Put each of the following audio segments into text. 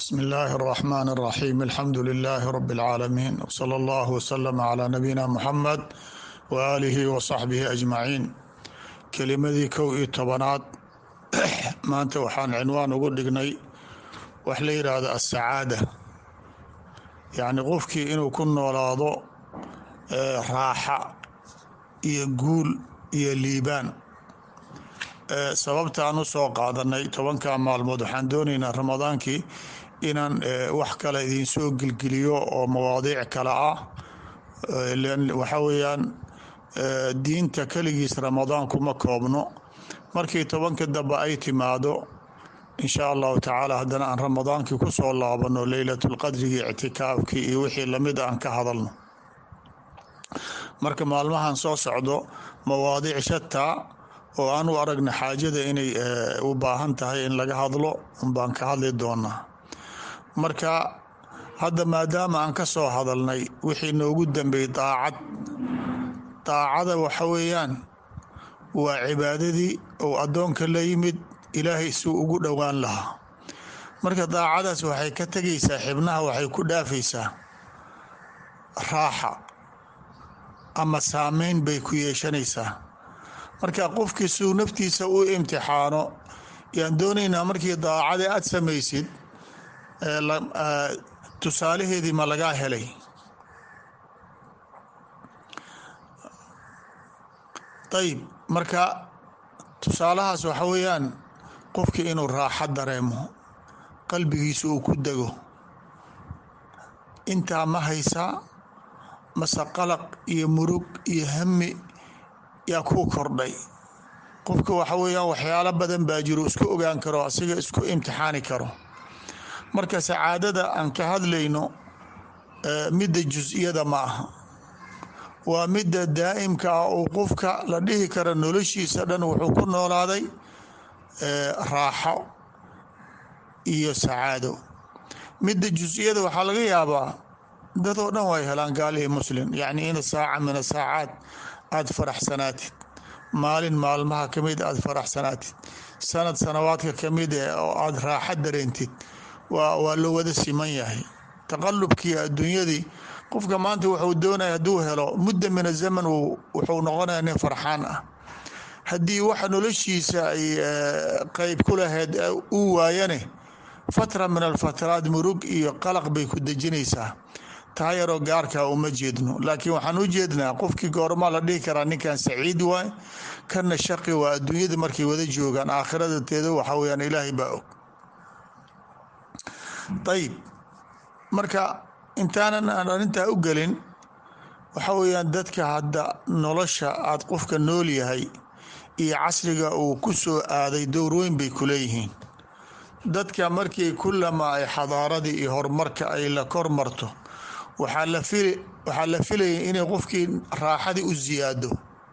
بسم الله الرحمن الرحيم الحمد لله رب العالمين وصلى الله وسلم على نبينا محمد وآله وصحبه أجمعين kelimadii kow iyo tobanaad maanta waxaan cinwaan ugu dhignay wax la yidhaahdo asacaada yacni qofkii inuu ku noolaado raaxa iyo guul iyo liibaan sababta aan u soo qaadanay tobanka maalmood waxaan doonaynaa ramadaankii inaan wax kale idinsoo gelgeliyo oo mawaadiic kale ah waxaa weeyaan diinta keligiis ramadaan kuma koobno markii tobanka dambe ay timaado insha allahu tacaala haddana aan ramadaankii ku soo laabano leylatulqadrigii ictikaafkii iyo wixii lamid aan ka hadalno marka maalmahan soo socdo mawaadiic shataa oo aan u aragna xaajada inay u baahan tahay in laga hadlo unbaan ka hadli doonaa marka hadda maadaama aan ka soo hadalnay wixii noogu dambeeyey daacad daacada waxa weeyaan waa cibaadadii oo addoonka la yimid ilaahay suu ugu dhowaan lahaa marka daacadaas waxay ka tegaysaa xibnaha waxay ku dhaafaysaa raaxa ama saameyn bay ku yeeshanaysaa marka qofkii suu naftiisa u imtixaano yaan doonaynaa markii daacada aad samaysid tusaalaheedii ma lagaa helay ayib marka tusaalahaas waxa weeyaan qofkii inuu raaxo dareemo qalbigiisa uu ku dego intaa ma haysaa mase qalaq iyo murug iyo hami yaa kuu kordhay qofka waxa weeyaan waxyaalo badan baa jiro isku ogaan karo asiga isku imtixaani karo marka sacaadada aan ka hadlayno midda jus-iyada ma aha waa midda daa'imka ah uu qofka la dhihi kara noloshiisa dhan wuxuu ku noolaaday raaxo iyo sacaado midda jus-iyada waxaa laga yaabaa dadoo dhan way helaan gaalihii muslim yacni in saaca min asaacaad aada faraxsanaatid maalin maalmaha ka mid aada faraxsanaatid sanad sanawaadka ka mid eh oo aada raaxo dareentid waa waa loo wada siman yahay taqalubkii adduunyadii qofka maanta wuxuu doonaya hadduu helo mudda min azaman wuxuu noqonaya nin farxaan ah haddii waxa noloshiisa ay qeyb ku lahayd uu waayane fatra min alfatraad murug iyo qalaq bay ku dejinaysaa taa yaroo gaarkaa uma jeedno laakiin waxaan u jeednaa qofkii goormaa la dhihi karaa ninkan saciid waay kana shaqi waa adduunyada markay wada joogaan aakhirada teeda waxaa weyaan ilaahay baa og ayib marka intaanan aan arrintaa u gelin waxa weeyaan dadka hadda nolosha aad qofka nool yahay iyo casriga uu ku soo aaday dowrweyn bay ku leeyihiin dadka markii kulama ay xadaaradii iyo horumarka ay la kor marto waxaa la fili waxaa la filaya inay qofkii raaxadii u siyaado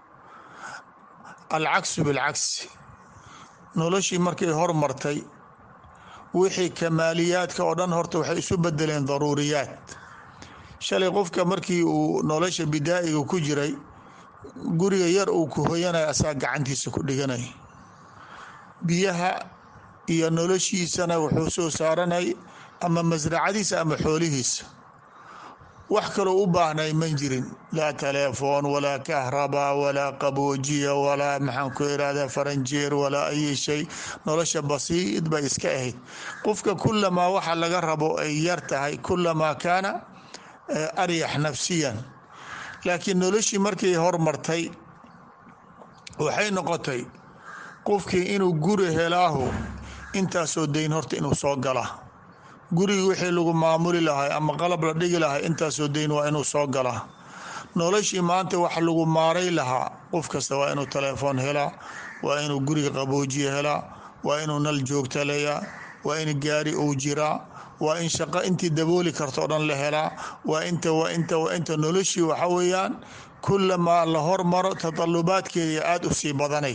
alcaksu bilcagsi noloshii markay hormartay wixii kamaaliyaadka oo dhan horta waxay isu bedeleen daruuriyaad shalay qofka markii uu nolosha bidaa'iga ku jiray guriga yar uu ku hoyanaya asaa gacantiisa ku dhiganay biyaha iyo noloshiisana wuxuu soo saaranay ama masracadiisa ama xoolihiisa wax kaloo u baahnay man jirin laa telefoon walaa kahraba walaa qaboojiya walaa maxaan ku irahdaa faranjeer walaa ayi shay nolosha basiid bay iska ahayd qofka kulamaa waxa laga rabo ay yar tahay kulamaa kaana aryax nafsiyan laakiin noloshii markay hormartay waxay noqotay qofkii inuu guri helaahu intaasoo dayn horta inuu soo gala gurigii wixii lagu maamuli lahay ama qalab la dhigi lahay intaasoo dayn waa inuu soo galaa noloshii maanta wax lagu maaray lahaa qof kasta waa inuu telefoon helaa waa inuu guriga qaboojiya helaa waa inuu nal joogtaleeyaa waa in gaari uu jiraa waa in shaqo intii dabooli karto o dhan la helaa waa inta waa inta waa inta noloshii waxa weeyaan kulamaa la hormaro tadalubaadkeeda aada u sii badanay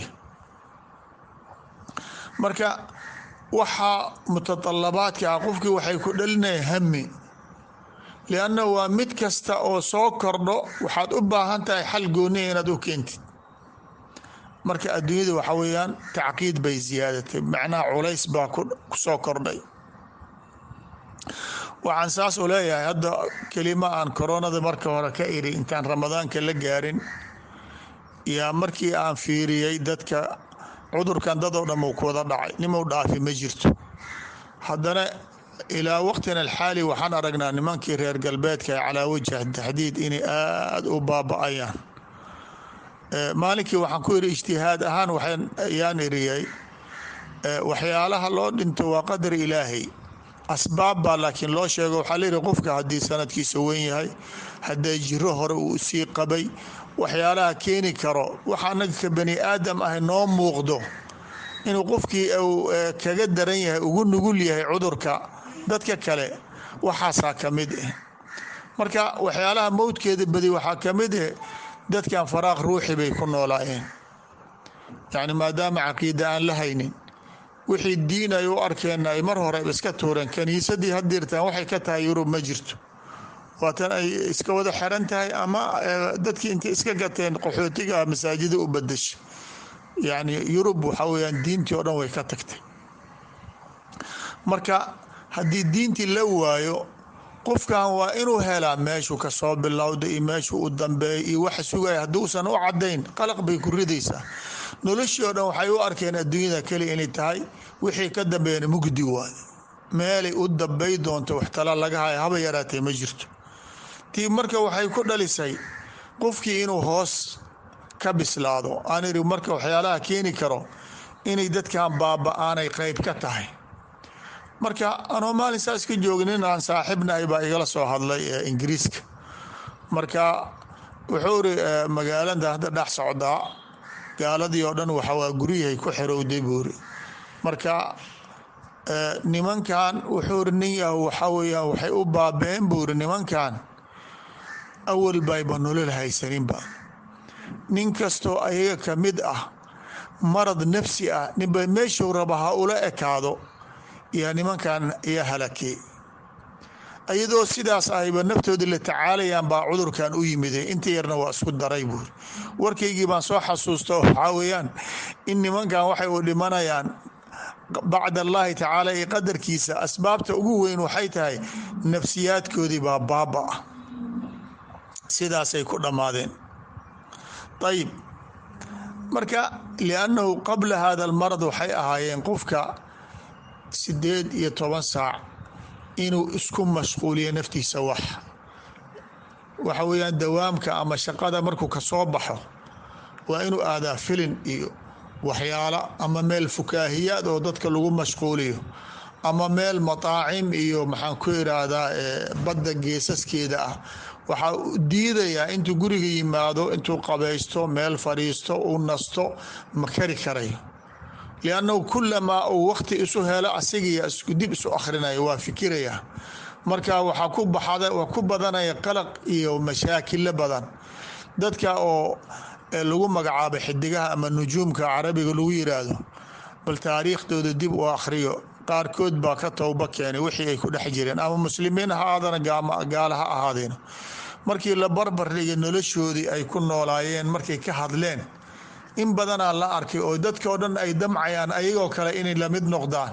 marka waxaa mutadalabaadka ah qofkii waxay ku dhalinaya hami lianna waa mid kasta oo soo kordho waxaad u baahan tahay xal gooniya inaad u keentid marka adduunyada waxa weeyaan tacqiid bay ziyaadatay macnaha culays baa ku soo kordhay waxaan saas u leeyahay hadda kelima aan koronada marka hore ka iri intaan ramadaanka la gaarin yaa markii aan fiiriyey dadka cudurkan dad oo dhan uu ku wada dhacay nimau dhaafi ma jirto haddana ilaa waqtina alxaali waxaan aragnaa nimankii reer galbeedka ee calaa wajh taxdiid inay aada u baaba-ayaan maalinkii waxaan ku iri ijtihaad ahaan ayaan iriyey waxyaalaha loo dhinto waa qadar ilaahay asbaab baa laakiin loo sheego waxaa layihi qofka haddii sanadkiisa weyn yahay hadday jiro hore uu sii qabay waxyaalaha keeni karo waxa anaga ka bani aadam ah noo muuqdo inuu qofkii uu kaga daran yahay ugu nugul yahay cudurka dadka kale waxaasaa ka mid ah marka waxyaalaha mowdkeeda badi waxaa ka mid ah dadkan faraaq ruuxi bay ku noolaayeen yacni maadaama caqiida aan la haynin wixii diin ay u arkeen ay mar hore iska tuureen kaniisadii hadirtaan waxay ka tahay yurub ma jirto waatan ay iska wada xiran tahay ama dadkii intay iska gateen qaxootiga masaajida u badashay yacni yurub waxaa weyaan diintii oo dhan way ka tagtay marka haddii diintii la waayo qofkan waa inuu helaa meeshuu kasoo bilowda iyo meeshuu u dambeeya iyo waxa sugaya hadduusan u cadayn qalaq bay ku ridaysaa noloshii oo dhan waxay u arkeen adduunyada keliya inay tahay wixii ka dambeeyana mugdi waay meelay u dambay doonto wax tala laga haya haba yaraatee ma jirto tii marka waxay ku dhalisay qofkii inuu hoos ka bislaado aan iri marka waxyaalaha keeni karo inay dadkan baaba-aanay qeyb ka tahay marka anoo maalin saas ka joogin in aan saaxiibnahay baa igala soo hadlay ee ingiriiska marka wuxuu iri magaalada hadda dhex socdaa gaaladii oo dhan waxawaa guryahay ku xirowday buuri marka nimankan wuxuu iri nin yah waxaa weyaan waxay u baabeen buuri nimankan awal bayba nolol haysaninba nin kastoo ayaga ka mid ah marad nafsi ah ninba meeshuu raba ha ula ekaado yaa nimankan ayaa halakey iyadoo sidaas ahayba naftoodii la tacaalayaan baa cudurkan u yimiday inta yarna waa isku daray buuri warkaygii baan soo xasuusta waxaa weeyaan in nimankan waxay u dhimanayaan bacd allaahi tacaala iyo qadarkiisa asbaabta ugu weyn waxay tahay nafsiyaadkoodii baa baaba ah sidaasay ku dhammaadeen ayib marka liannahu qabla hada almarad waxay ahaayeen qofka sideed iyo toban saac inuu isku mashquuliyo naftiisa wax waxa weeyaan dawaamka ama shaqada markuu kasoo baxo waa inuu aadaa filin iyo waxyaalo ama meel fukaahiyaad oo dadka lagu mashquuliyo ama meel mataacim iyo maxaan ku iraahdaa badda geesaskeeda ah waxaa diidayaa intuu guriga yimaado intuu qabaysto meel fadhiisto uu nasto ma kari karayo liannahu kulamaa uu wakti isu helo asigiya isku dib isu akhrinayo waa fikiraya marka waxaa ku baxda waa ku badanaya qalaq iyo mashaakilo badan dadka oo lagu magacaabo xidigaha ama nujuumka carabiga lagu yiraahdo bal taariikhdooda dib u akhriyo qaarkood baa ka towba keenay wixii ay ku dhex jireen ama muslimiin ha aadana gaala ha ahaadeen markii la barbar dhigay noloshoodii ay ku noolaayeen markay ka hadleen in badanaa la arkay oo dadkao dhan ay damcayaan ayagoo kale inay lamid noqdaan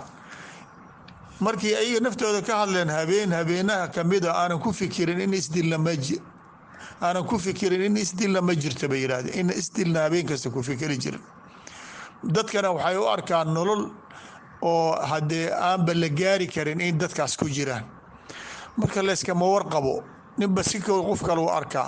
markii ayaga naftooda ka hadleen habeen habeenaha kamida aanan ku fikirin in isdilna ma aanan ku fikirin in isdilna ma jirta bay yidhahdeen in isdilna habeen kasta ku fikiri jirin dadkana waxay u arkaan nolol oo haddee aanba la gaari karin in dadkaas ku jiraan marka layskama warqabo ninba si qof kale u arkaa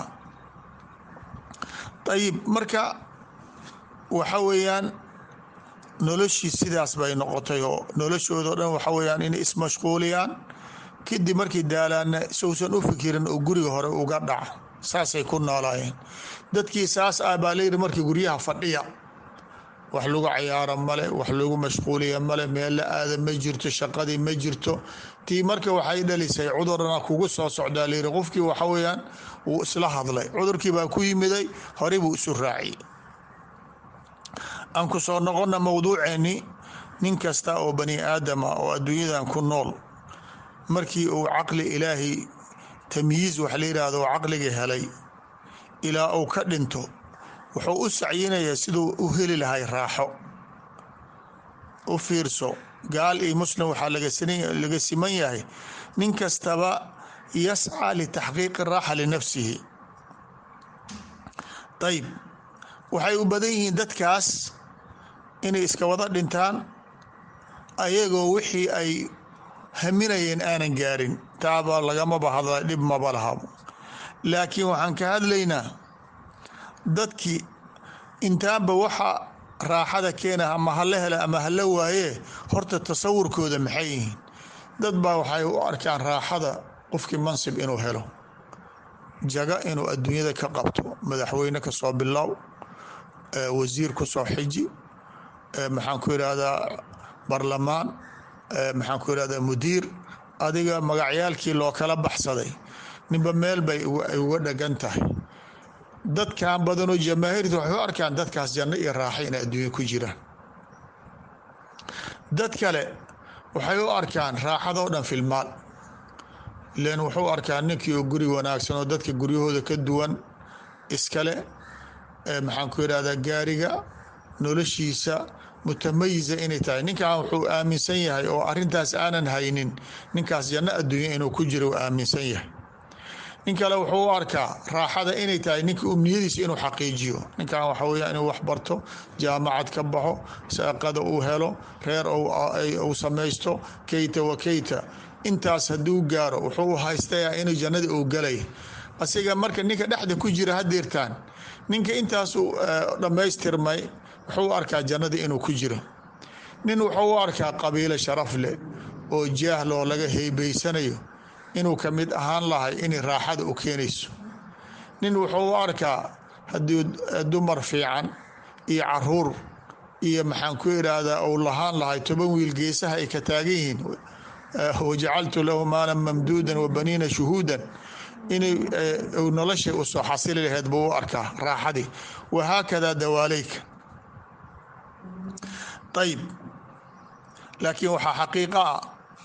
ayib marka waxa weeyaan noloshii sidaas bay noqotay oo noloshoodao dhan waxa weyaan inay ismashquuliyaan kadib markii daalaana sousan u fikirin oo guriga hore uga dhaca saasay ku noolaayeen dadkii saas ah baa layidhi markii guryaha fadhiya wax lagu cayaaro male wax lagu mashquuliya male meel la aada ma jirto shaqadii ma jirto tii marka waxay dhalisay cudurna kugu soo socdaa layidhi qofkii waxa weyaan wuu isla hadlay cudurkii baa ku yimiday horey buu isu raaciyey aan ku soo noqona mowduuceeni nin kasta oo bani aadama oo adduunyadan ku nool markii uu caqli ilaahay tamyiiz wax la yidhaahdo oo caqliga helay ilaa uu ka dhinto wuxuu u sacyinayaa siduu u heli lahay raaxo u fiirso gaal iyo muslim waxaa laga siman yahay nin kastaba yascaa litaxqiiqi raaxa linafsihi ayib waxay u badan yihiin dadkaas inay iska wada dhintaan ayagoo wixii ay haminayeen aanan gaarin taaba lagamaba hadla dhib maba laha laakiin waxaan ka hadlaynaa dadkii intaanba waxa raaxada keena ama hala hela ama hala waayee horta tasawurkooda maxay yihiin dad baa waxay u arkaan raaxada qofkii mansib inuu helo jaga inuu adduunyada ka qabto madaxweyne ka soo bilow wasiir ku soo xiji maxaan ku irahdaa barlamaan maxaan ku irahdaa mudiir adiga magacyaalkii loo kala baxsaday ninba meel bay ay uga dhagan tahay dadkan badanoo jamaahiirta waxay u arkaan dadkaas janno iyo raaxa inay adduunya ku jiraan dad kale waxay u arkaan raaxadoo dhan filmaal len wuxuu arkaa ninkii oo guri wanaagsan oo dadka guryahooda ka duwan iskale maxaan ku irahdaa gaariga noloshiisa mutamayisa inay tahay ninkan wuxuu aaminsan yahay oo arintaas aanan haynin ninkaas janno adduunya inuu ku jiro uu aaminsan yahay nin kale wuxuu u arkaa raaxada inay tahay ninka umniyadiisa inuu xaqiijiyo ninkan waxa weya inuu wax barto jaamacad ka baxo saaqada uu helo reer uu samaysto keyta wa keyta intaas hadduu gaaro wuxuu u haystayaa inuu jannada uu galay asiga marka ninka dhexda ku jira hadeertaan ninka intaasu dhammaystirmay wuxuu u arkaa jannada inuu ku jiro nin wuxuu u arkaa qabiilo sharaf leh oo jaahloo laga heybaysanayo inuu ka mid ahaan lahay inay raaxada u keenayso nin wuxuu u arkaa haddii dumar fiican iyo caruur iyo maxaan ku idhaahdaa uu lahaan lahay toban wiil geesaha ay ka taagan yihiin wajacaltu lahu maalan mamduudan wa baniina shuhuudan inay noloshay u soo xasili laheyd buu u arkaa raaxadii wahaakadaa dawaaleyka ayib laakiin waxaa xaqiiqa ah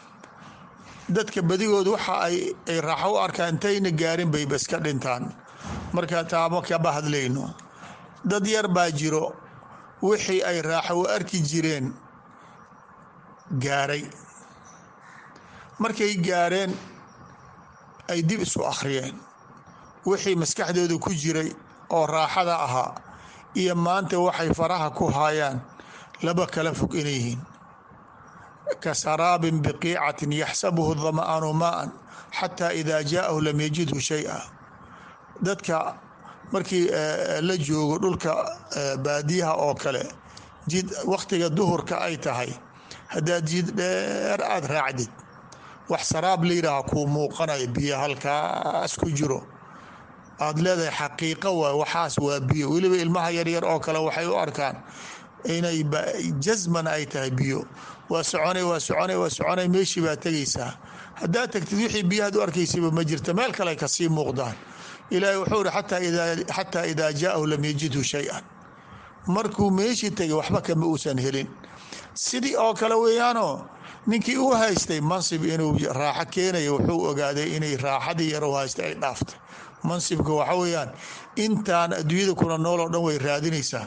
dadka badigood waxa ay raaxo u arkaan intayna gaarin bayba iska dhintaan marka taamo kaba hadlayno dad yar baa jiro wixii ay raaxo u arki jireen gaaray markay gaareen ay dib isu akhriyeen wixii maskaxdooda ku jiray oo raaxada ahaa iyo maanta waxay faraha ku haayaan laba kala fog inay yihiin ka saraabin biqiicatin yaxsabuhu dama'aanu maa'an xataa idaa jaa'ahu lam yajidhu shay-a dadka markii la joogo dhulka baadiyaha oo kale jid wakhtiga duhurka ay tahay haddaad jid dheer aada raacdid wax saraab layidhaaha kuu muuqanaya biyo halkaas ku jiro aada leedahay xaqiiqo waay waxaas waa biyo weliba ilmaha yaryar oo kale waxay u arkaan inay jasman ay tahay biyo waa soconay waa soconay waa soconay meeshii baa tegaysaa haddaad tagtid wixii biyahaad u arkaysayba ma jirta meel kale kasii muuqdaan ilaahay wuxuu ihi xataa idaa jaa'ahu lam yajidhu shay-an markuu meeshii tegay waxba kama uusan helin sidii oo kale weeyaanoo ninkii u haystay mansib inuu raaxo keenayo wuxuu ogaaday inay raaxadii yar u haystay ay dhaaftay mansibka waxa weeyaan intaan adduunyada kuna nool oo dhan way raadinaysaa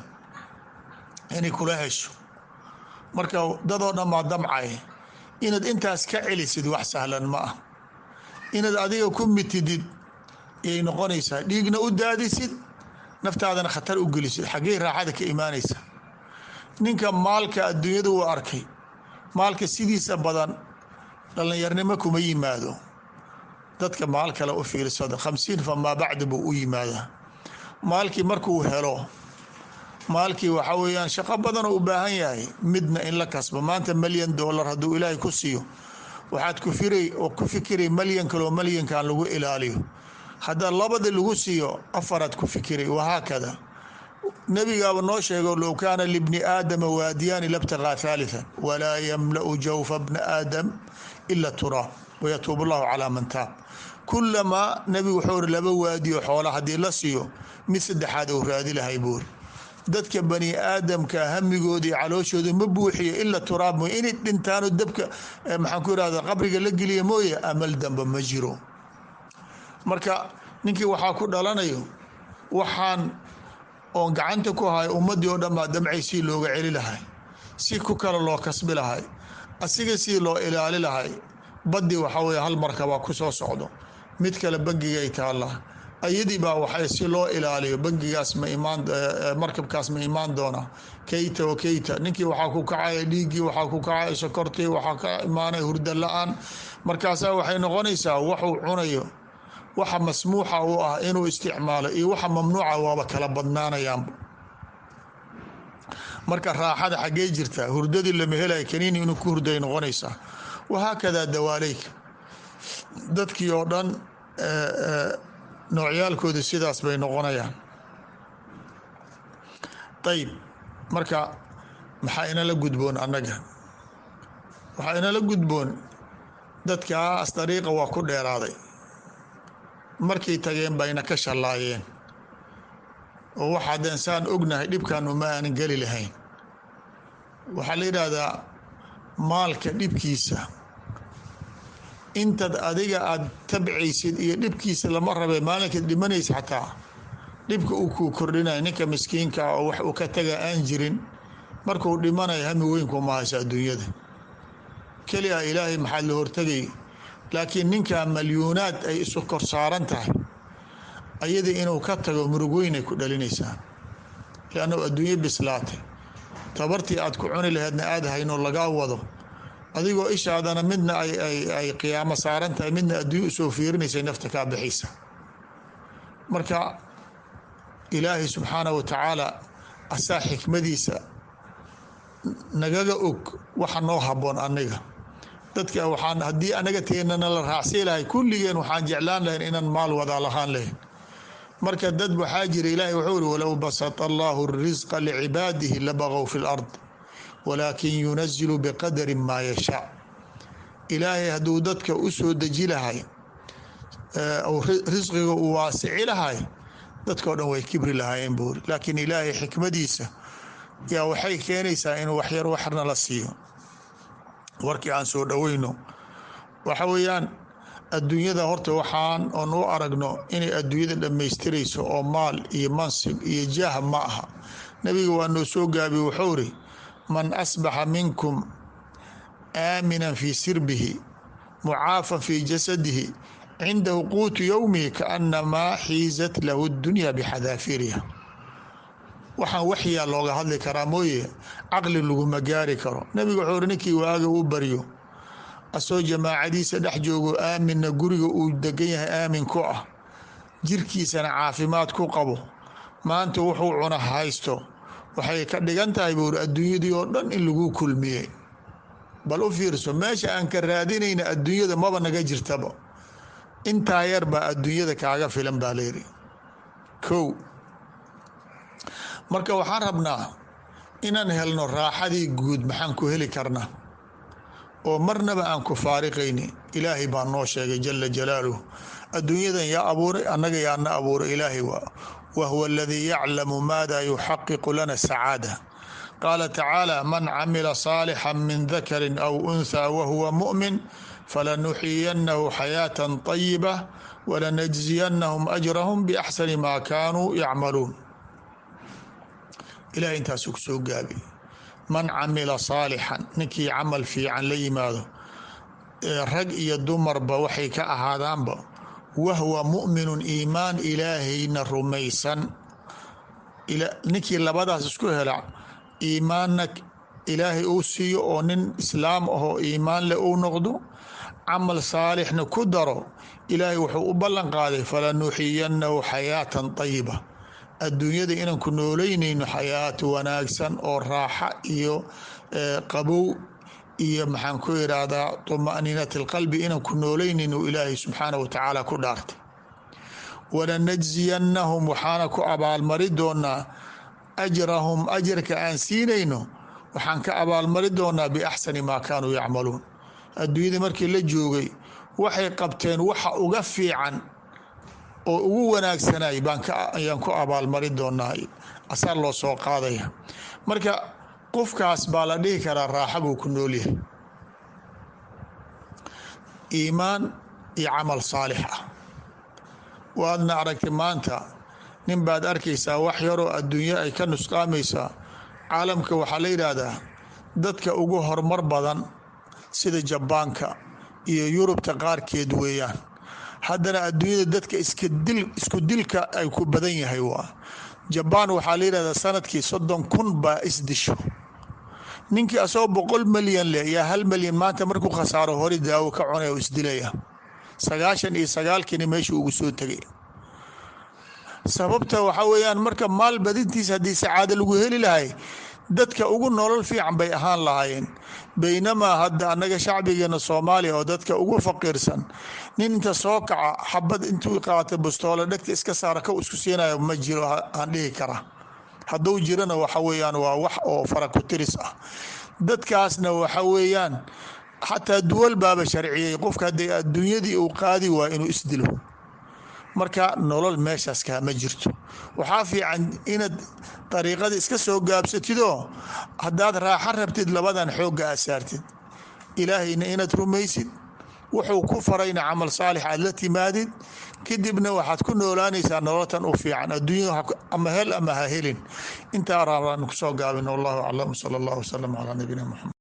inay kula hesho marka dadoo dhan maa damcay inaad intaas ka celisid wax sahlan ma ah inaad adiga ku mitidid yay noqonaysaa dhiigna u daadisid naftaadana khatar u gelisid xaggey raaxada ka imaanaysa ninka maalka adduunyada uu arkay maalka sidiisa badan dhallinyarnimo kuma yimaado dadka maal kale u fiirsada khamsiin famaa bacdi buu u yimaadaa maalkii markuu helo maalkii waxa weeyaan shaqo badanoo u baahan yahay midna in la kasbo maanta malyan dollar hadduu ilaahay ku siiyo waxaad ku fikiray malyan kaloo malyankan lagu ilaaliyo haddaa labada lagu siiyo afaraad ku fikiray wahaakada nebigaaba noo sheego low kaana libni aadama waadiyaani labtaqaa haalian walaa yamla'u jawfa bna aadam ila turaab wayatuub allahu calaa man taab kulamaa nebigu wuxuu ri laba waadiyo xoola haddii la siiyo mid saddexaad uu raadi lahay buuri dadka bani aadamka hamigooda iyo calooshooda ma buuxiyo ila turaab mooye inay dhintaano dabka maxaan ku irahda qabriga la geliya mooye amal damba ma jiro marka ninkii waxaa ku dhalanayo waxaan oon gacanta ku hayo ummadii oo dhan baa damcay si looga celi lahay si ku kale loo kasbi lahay asiga sidii loo ilaali lahay baddi waxaa weye hal markabaa ku soo socdo mid kale bangigay taalla ayadii baa waxay si loo ilaaliyo bangigaas ma imaan markabkaas ma imaan doona keyta o keyta ninkii waxaa ku kacaya dhiiggii waxaa ku kacaya sokortii waxaa ka imaanaya hurda la-aan markaasaa waxay noqonaysaa waxuu cunayo waxa masmuuxa u ah inuu isticmaalo iyo waxa mamnuuca waaba kala badnaanayaanba marka raaxada xaggee jirtaa hurdadii lama helaya kaniini inuu ku hurday noqonaysaa wahaakadaa dawaaleyka dadkii oo dhan noocyaalkooda sidaas bay noqonayaan ayib marka maxaa inala gudboon annaga waxaa inala gudboon dadkaas dariiqa waa ku dheeraaday markay tageen bayna ka shallaayeen oo waxaadeen saan ognahay dhibkaanu ma aanan geli lahayn waxaa la yidhaahdaa maalka dhibkiisa intaad adiga aada tabcaysid iyo dhibkiisa lama rabe maalinkaad dhimanaysa xataa dhibka uu kuu kordhinaya ninka miskiinka ah oo wax uu ka taga aan jirin markuu dhimanayo hami weynkuuma hayso adduunyada keli a ilaahay maxaad la hortegay laakiin ninkaa malyuunaad ay isu kor saaran tahay ayadii inuu ka tago murug weynay ku dhalinaysaa liannau adduunyo bislaatay tabartii aad ku cuni laheedna aada haynoo lagaa wado adigoo ishaadana midna ay qiyaamo saaran tahay midna adduunya usoo fiirinaysay nafta kaa bixaysa marka ilaahay subxaanah wa tacaala asaa xikmadiisa nagaga og waxa noo haboon aniga dadka waxaan haddii anaga teennana la raacsii lahay kulligeen waxaan jeclaan lahayn inaan maal wadaa lahaan lahayn marka dad waxaa jira ilaahay wuxuu iri walow basata allahu risqa licibaadihi labaqow fi lard walaakin yunazilu biqadari maa yashaa ilaahay hadduu dadka u soo deji lahay risqiga uu waasici lahay dadkao dhan way kibri lahaayeen buuri laakiin ilaahay xikmadiisa yaa waxay keenaysaa inuu waxyar waxna la siiyo warkii aan soo dhoweyno waxa weeyaan adduunyada horta waxaan oon u aragno inay adduunyada dhammaystirayso oo maal iyo mansib iyo jaah ma aha nebiga waa noo soo gaabiye wuxuu iri man asbaxa minkum aaminan fii sirbihi mucaafan fii jasadihi cindahu quutu yowmihi kaanamaa xiizat lahu dunya bixadaafiriha waxaan waxyaa looga hadli karaa mooye caqli laguma gaari karo nebiga wuxuu iri ninkii waaga u baryo asoo jamaacadiisa dhex joogo aaminna guriga uu degan yahay aamin ku ah jirkiisana caafimaad ku qabo maanta wuxuu cuna haysto waxay ka dhigan tahay buuri adduunyadii oo dhan in lagu kulmiyey bal u fiirso meesha aan ka raadinayna adduunyada maba naga jirtaba intaa yar baa adduunyada kaaga filan baa layidhi kow marka waxaan rabnaa inaan helno raaxadii guud maxaan ku heli karnaa oo marnaba aan ku faariqayni ilaahay baa noo sheegay jala jalaaluh adduunyadan yaa abuuray annaga yaana abuuray ilaahay waa wahuwa aladii yaclamu maada yuxaqiqu lana sacaada qaala tacaala man camila saalixا min dakari aw unthaa wahuwa muؤmin falanuxiyanahu xayaata طayiba walanajziyanahum ajrahum biaxsani ma kaanuu yacmaluun ilahay intaasuu ku soo gaabi man camila saalixan ninkii camal fiican la yimaado rag iyo dumarba waxay ka ahaadaanba wahwa mu'minun iimaan ilaahayna rumaysan ninkii labadaas isku hela iimaanna ilaahay uu siiyo oo nin islaam ahoo iimaan leh uu noqdo camal saalixna ku daro ilaahay wuxuu u ballan qaaday falanuxiyanahu xayaatan طayiba adduunyada inaan ku nooleynayno xayaato wanaagsan oo raaxa iyo qabow iyo maxaan ku irahdaa طuma'niinat اlqalbi inaan ku nooleynayno ilaahay subxaanah wa tacaala ku dhaartay walanajziyanahum waxaana ku abaalmari doonaa ajrahum ajarka aan siinayno waxaan ka abaalmari doonaa biaxsani maa kaanuu yacmaluun adduunyada markii la joogay waxay qabteen waxa uga fiican oo ugu wanaagsanay ayaan ku abaalmari doonaa asaa loo soo qaadaya marka qofkaas baa la dhihi karaa raaxa buu ku noolyahay iimaan iyo camal saalix ah waadna aragtay maanta nin baad arkaysaa wax yaroo adduunyo ay ka nusqaamaysaa caalamka waxaa la yidhaahdaa dadka ugu horumar badan sida jabaanka iyo yurubta qaarkeed weeyaan haddana adduunyada dadka isku dilka ay ku badan yahay waa jabaan waxaa la yidhahdaa sanadkii soddon kun baa isdisho ninkii asagoo boqol malyan leh yaa hal malyan maanta markuu khasaaro hore daawo ka cunay oo isdilaya sagaashan iyo sagaalkiina meeshuu ugu soo tegay sababta waxaa weeyaan marka maal badintiis haddii sacaado lagu heli lahay dadka ugu nolol fiican bay ahaan lahaayeen baynamaa hadda annaga shacbigeena soomaaliya oo dadka ugu faqiirsan nin inta soo kaca xabad intuu qaata bustoole dhegta iska saara kow isku siinayo ma jiro aan dhihi kara hadduu jirana waxa weeyaan waa wax oo fara ku tiris ah dadkaasna waxa weeyaan xataa duwal baaba sharciyey qofka haddii adduunyadii uu qaadi waa inuu isdilo marka nolol meeshaas kaama jirto waxaa fiican inaad dariiqada iska soo gaabsatidoo haddaad raaxo rabtid labadan xoogga aa saartid ilaahayna inaad rumaysid wuxuu ku farayna camal saalix aad la timaadid kadibna waxaad ku noolaanaysaa nololtan u fiican adduunya ama hel ama ha helin intaa raabaan kusoo gaabin wallahu aclam sala allah wasalam calaa nabiyina muxamed